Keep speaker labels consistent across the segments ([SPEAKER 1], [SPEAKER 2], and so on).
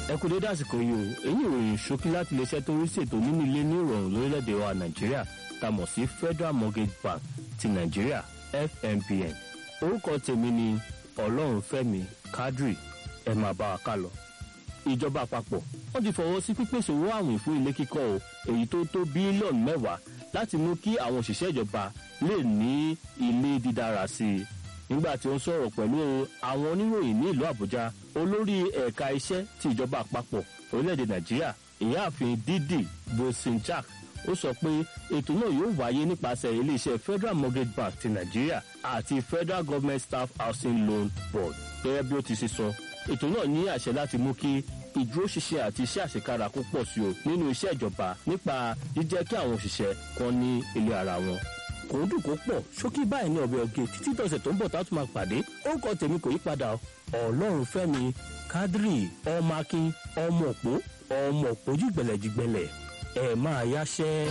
[SPEAKER 1] ẹ kú dédé àsìkò yìí o èyí ìròyìn ṣókí láti iléeṣẹ́ tó ń rí ṣètò nínú ilé ní ìrọ̀rùn lórílẹ̀‐èdè wa nàìjíríà tá a mọ̀ sí federal mortgage bank ti nàìjíríà fmbn orúkọ tèmi ni ọlọ́runfẹ́mi kadri ẹ máa bá wa ká lọ. ìjọba àpapọ̀ wọ́n ti fọwọ́ sí pípèsè owó àwìn fún ilé kíkọ́ o èyí tó tó bílíọ̀nù mẹ́wàá láti mú kí àwọn òṣìṣẹ́ ìjọba lè ní ilé dídára sí i nígbà tí ó ń sọ̀rọ̀ pẹ̀lú àwọn oníròyìn ní ìlú àbújá olórí ẹ̀ka iṣẹ́ ti ìjọba àpapọ̀ orílẹ̀-èdè nàìjíríà ìyáàfin dídì bosinchak ó sọ pé ètò náà yóò wáyé nípasẹ̀ iléeṣẹ́ federal mortgage bank ti nàìjíríà àti federal government staff housing loan board gẹ́gẹ́ bí ó ti ṣe sọ ètò náà ní àṣẹ láti mú kí ìdúróṣinṣin àti iṣẹ́ àṣekára kó pọ̀ sí o nínú iṣẹ́ ìjọba nípa jíjẹ́ kí àwọn òṣìṣẹ́ kan ní ilé ara wọn kò ń dùn kó pọ̀ ṣókí báyìí ní ọbẹ̀ ọ̀gẹ̀ títí tọ̀sẹ̀ tó ń bọ̀ tá a tún máa pàdé orúkọ tèmi kò yí padà ọlọ́run fẹ́mi kádírì ọmọ akin ọmọ òpó ọmọ òpó jùgbẹ̀lẹ̀jùgbẹ̀lẹ̀ ẹ̀ máa yáṣẹ́.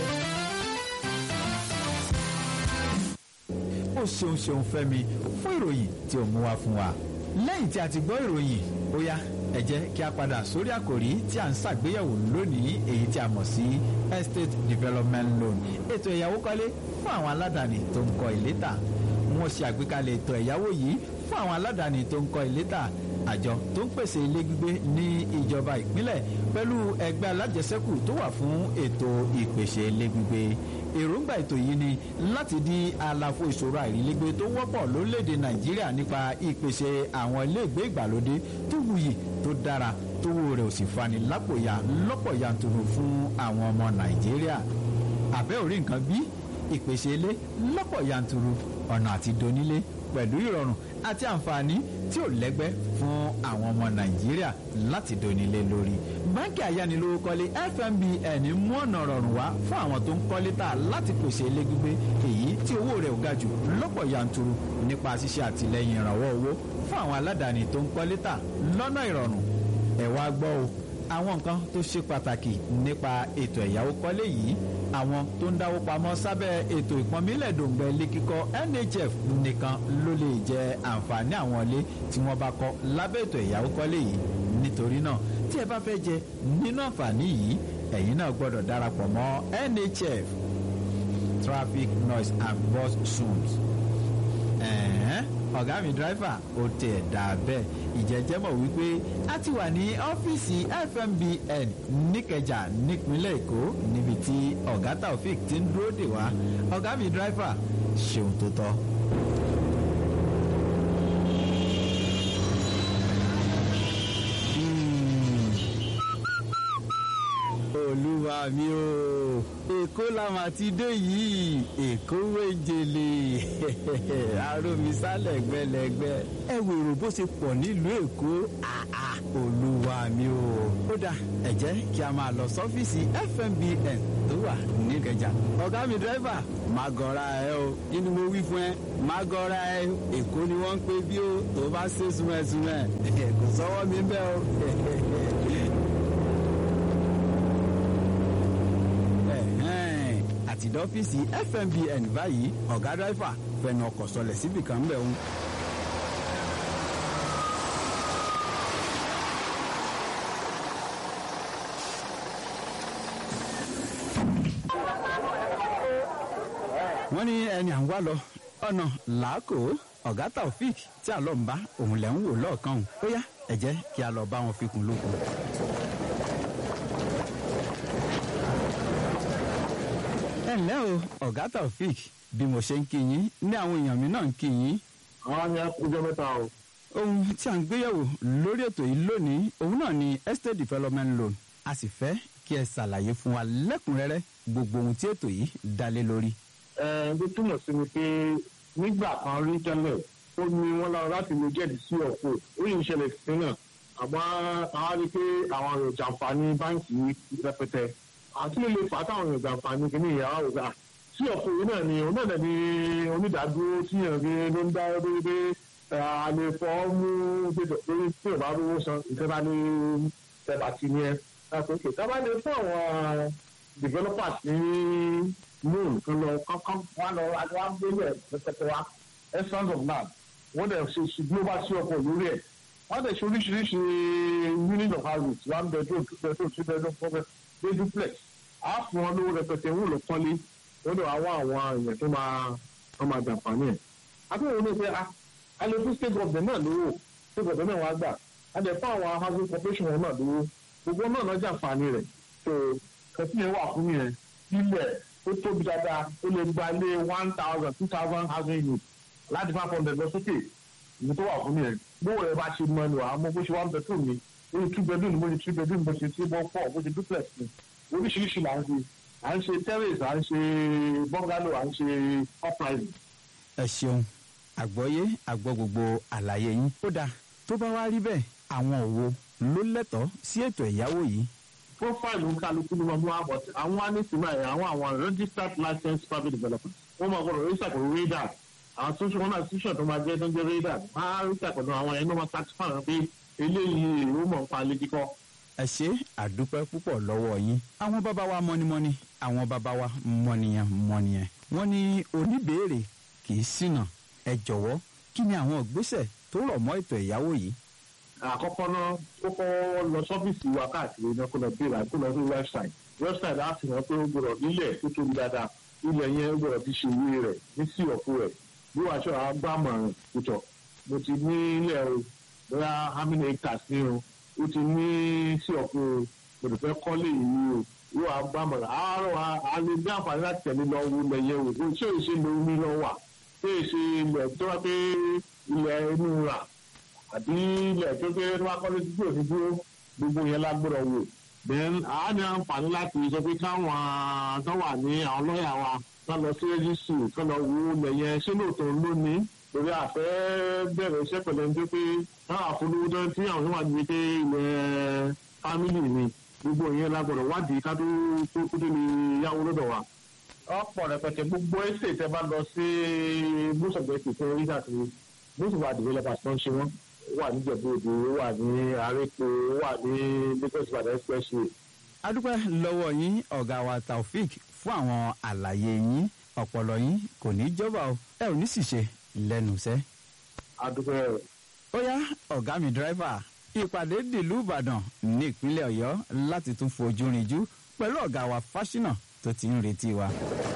[SPEAKER 2] ó ṣeun ṣeun fẹ́mi fún ìròyìn tí ó mú wá fún wa lẹ́yìn tí a ti gbọ́ ìròyìn ó yá ẹ jẹ́ kí a padà sórí àkòrí tí a ń ṣàgbéyẹ̀wò lónìí èyí tí a mọ̀ sí estate development loan ètò ẹ̀yáwó kọ́lé fún àwọn aládàáni tó ń kọ́ ilé tà wọ́n ṣe àgbékalẹ̀ ètò ẹ̀yáwó yìí fún àwọn aládàáni tó ń kọ́ ilé tà àjọ tó ń pèsè ilé gbígbé ní ìjọba ìpínlẹ̀ pẹ̀lú ẹgbẹ́ alájẹsẹ́kù tó wà fún ètò ìpèsè ilé gbígbé èròǹgbà ètò yìí ni láti di àlàfo ìṣòro àìrílégbé tó wọ́pọ̀ lórílẹ̀‐èdè nàìjíríà nípa ìpèsè àwọn iléègbé ìgbàlódé tó wuyì tó dára tówó rẹ̀ ò sì fani lápòyà lọ́pọ̀ yanturu fún àwọn ọmọ nàìjíríà àbẹ́ orí nǹkan bí ìpèsè ilé lọ́pọ̀ yanturu ọ̀nà àti donílé pẹ̀lú ìrọ̀rùn àti àǹfààní tí ò lẹ́gbẹ́ fún àwọn ọmọ nàìjíríà láti donílé lórí. báńkì ayánilówókọ́lé fmbn mú ọ̀nà rọrùn wá fún àwọn tó ń kọ́lé tà láti pèsè ilé gbígbé èyí tí owó rẹ̀ ò ga jù lọ́pọ̀ yanturu nípa ṣíṣe àtìlẹ́yìn ìrànwọ́ owó fún àwọn aládàáni tó ń kọ́lé tà lọ́nà ìrọ̀rùn. ẹ wá gbọ́ o àwọn nǹkan tó ṣe pàtàkì nípa ètò ẹ̀yáwó kọ́lé yìí àwọn tó ń dáwó pamọ́ sábẹ́ ètò ìpọ́nmílẹ̀ dòǹgbẹ́ ilé kíkọ́ nhf nìkan ló lè jẹ àǹfààní àwọn ilé tí wọ́n bá kọ́ lábẹ́ ètò ẹ̀yáwó kọ́lé yìí nítorí náà tí ẹ bá fẹ́ jẹ nínú àǹfààní yìí ẹ̀yin náà gbọ́dọ̀ darapọ̀ mọ́ nhf traffic noise and bus zones ọ̀gá mi dírẹ́fà ó tẹ̀ dà bẹ́ẹ̀ ìjẹ́jẹ́ mọ̀ wípé a ti wà ní ọ́fíìsì fmbn níkẹjà nípínlẹ̀ èkó níbi tí ọ̀gá taofik ti ń dúró dè wá ọ̀gá mi dírẹ́fà ṣeun tó tọ́. olúwa mi o èkó la mà ti dé yìí èkó wéjele arómisálẹ̀ gbẹlẹgbẹ ẹ wèrò bó ṣe pọ̀ nílùú èkó olúwa mi o ó dà ẹ jẹ́ kí a máa lọ sọ́fíìsì fmbn tó wà níkẹjà ọ̀gá mi dírẹ́fà má gọra ẹ o nínú mo wí fún ẹ má gọra ẹ èkó ni wọ́n ń pè bí o tó bá ṣe súnmẹ́súnmẹ́ kò sọ́wọ́ mi bẹ́ẹ̀ o. àti dọ́fíìsì fmbn báyìí ọ̀gá dráìfà fẹnu ọkọ̀ sọlẹ̀ síbì kan bẹ̀ ń. wọ́n ní ẹni à ń wá lọ ọ̀nà làákò ọ̀gá taofik tí àlọ́ ń bá òun lẹ̀ ń wò lọ́ọ̀kan ó yá ẹ jẹ́ kí a lọ bá wọn fi kún lókun. ẹ ǹlẹ́ o ọ̀gá taofik bí mo ṣe ń kí yín ní àwọn èèyàn mi náà ń kí yín.
[SPEAKER 3] àwọn ni ọjọ́ mẹ́ta o.
[SPEAKER 2] ohun tí a ń gbéyẹ̀wò lórí ètò yìí lónìí òun náà ni estate development loan a sì fẹ́ kí ẹ ṣàlàyé fún wa lẹ́kùnrẹ́rẹ́ gbogbo ohun tí ètò yìí dálé lórí.
[SPEAKER 3] ẹ ẹ bí túmọ̀ sí ni pé nígbà kan rí tẹ́lẹ̀ ó ní wọ́n lára láti lè jẹ́ẹ̀dì sí ọ̀pọ̀ ó yìí ń ṣẹlẹ̀ sí náà àmọ́ àwọn rí pé àwọn èrò jàǹfààní báńkì rẹpẹtẹ àti lè fà á táwọn èèyàn jàǹfààní kìíní ìyàwó àwòrán à sí ọ̀pọ̀ yìí náà ni òun náà ní onídàádúró tí yàn rí ló ń dá lórí pé a lè fọ́ mú lórí tí ò bá rówó san ìjọba ní tẹ̀lá ti ní ẹ láti òkè tá a bá lè fún àwọn developers ní loan tó lọ kọ́kọ́ wọn lọ wá gbélé ẹ̀ pẹ́pẹ́pẹ́ wa essence of land wọ́n dẹ̀ ṣe global sí ọkọ̀ lórí ẹ̀ wọ́n dẹ̀ ṣe oríṣiríṣi unit of houses one bedroom two bedroom three bedroom four bedroom dey duplex á fún wọn lówó rẹpẹtẹ wọn lọ kọ́lé wọ́n dẹ̀ wá wá àwọn èèyàn tó máa tó máa jàǹfààní ẹ̀. akẹ́wọ̀n ní pé a lè fún state government náà lówó state government náà wá gbà a lè fún àwọn housing corporation wọn náà lówó gbogbo náà náà jàǹfààní rẹ̀ tó kẹsí yẹn wà fún yẹn ilẹ̀ ó tóbi dáadáa ó lè gba ilé one thousand two thousand housing unit láti five hundred lọ sókè ìlú tó wà fún yẹn gbówó rẹ bá ṣe mọ ẹnu àmọ́ bó ṣe one bedroom ni bó ṣe two bedroom bó ṣe three bedroom bó ṣe three bọ́ four bó ṣe duplex ni oríṣiríṣi là ń ṣe à ń ṣe terrace à ń ṣe bungalow à ń ṣe uprising.
[SPEAKER 2] ẹ ṣeun àgbọ́yé àgbọ́ gbogbo àlàyé yín. ó dáa tó bá wá rí bẹ́ẹ̀ àwọn òwò ló lẹ́tọ̀ọ́ sí ètò ẹ̀yáwó yìí.
[SPEAKER 3] profile ń kálukú ní ọdún àbọ̀ àwọn wá ní sinmi àyè àwọn àwọn registered licensed private developers wọ́n máa gbọ́dọ̀ register pẹ̀lú radar àwọn tó ń ṣe wọn náà tíṣọ̀ tó máa jẹ́ tó ń jẹ́ radar máa register pẹ̀lú àwọn ẹni máa tax fan pé eléyìí èrò mọ̀ nípa ilé kíkọ́.
[SPEAKER 2] ẹ ṣe àdúpẹ́ púpọ̀ lọ́wọ́ yín. àwọn bàbá wa mọ́nímọ́ní àwọn bàbá wa mọ́nìyàn mọ́nìyàn wọ́n ní oníbèèrè kì í ṣìnà ẹ jọ̀wọ́ kí ni àwọn ìgbésẹ̀ tó rọ̀ mọ́ ètò ẹ̀yáwó yìí.
[SPEAKER 3] àkọ́kọ́ náà ó kọ́ lọ sọ́fíìsì wa káàkiri náà kó lọ béèrè àti kó lọ sí website website á fi hàn pé ó gbọ́dọ̀ nílẹ̀ tó tóbi dáadáa ilẹ̀ yẹn ó gbọ́dọ̀ ti ṣe ìwé rẹ̀ ní sí ọ̀fun rẹ̀ bí wàá ṣọ́ àgbàmọ̀ràn ìtọ̀ mo ti ní ilẹ̀ o bóyá how many hectares ní o ó ti ní sí ọ̀fun o mo lè fẹ́ kọ́lé yìí o yóò àgbàmọ̀ràn àárọ̀ a lè ní àǹfààní láti tẹ̀lé lọ wo ilẹ̀ yẹn o ṣé èsì ló ní lọ wà ṣé èsì ilẹ̀ tó wá pé ilẹ̀ inú rà àbí ilẹ̀ tó pé wá kọ́lé tí kò ní dúró gbogbo yẹn lágbọ́dọ̀ wò then a ní àǹfààní láti sọ pé káwọn tó wà ní àwọn lọ́ọ̀yà wa ká lọ sí rẹ́jísì ká lọ wo ilẹ̀ yẹn ṣé lóòótọ́ ló ní torí àfẹ́ bẹ̀rẹ̀ iṣẹ́ pẹ̀lú ẹni tó pé táwọn àfolówó tó tí àwọn tó wà ní pé ilẹ̀ fámìlì ni gbogbo yẹn lágbọ́dọ̀ wádìí ká tó tó tó lè yáwó lọ́dọ̀ wa. ọ̀pọ̀ rẹpẹtẹ gbogbo ẹsẹ̀ tẹ bá lọ sí most of the states tó rí káàkiri most of our developers tó ń ṣe wọ́n wà ní jẹ̀bú-òde wà ní arépo wà ní lagos ibadan expressway.
[SPEAKER 2] adúpẹ́ lọ́wọ́ yín ọ̀gá wa taofik fún àwọn àlàyé yín ọ̀pọ̀lọ yín kò ní jọba o ẹ ò ní sì ṣe lẹ́nu iṣẹ́.
[SPEAKER 3] adúpẹ́
[SPEAKER 2] ó yá ọ̀gá mi dírẹ́fà ìpàdé dìlú ìbàdàn ní ìpínlẹ̀ ọ̀yọ́ láti tún fojú rinjú pẹ̀lú ọ̀gá wa fáṣínà tó ti ń retí wa.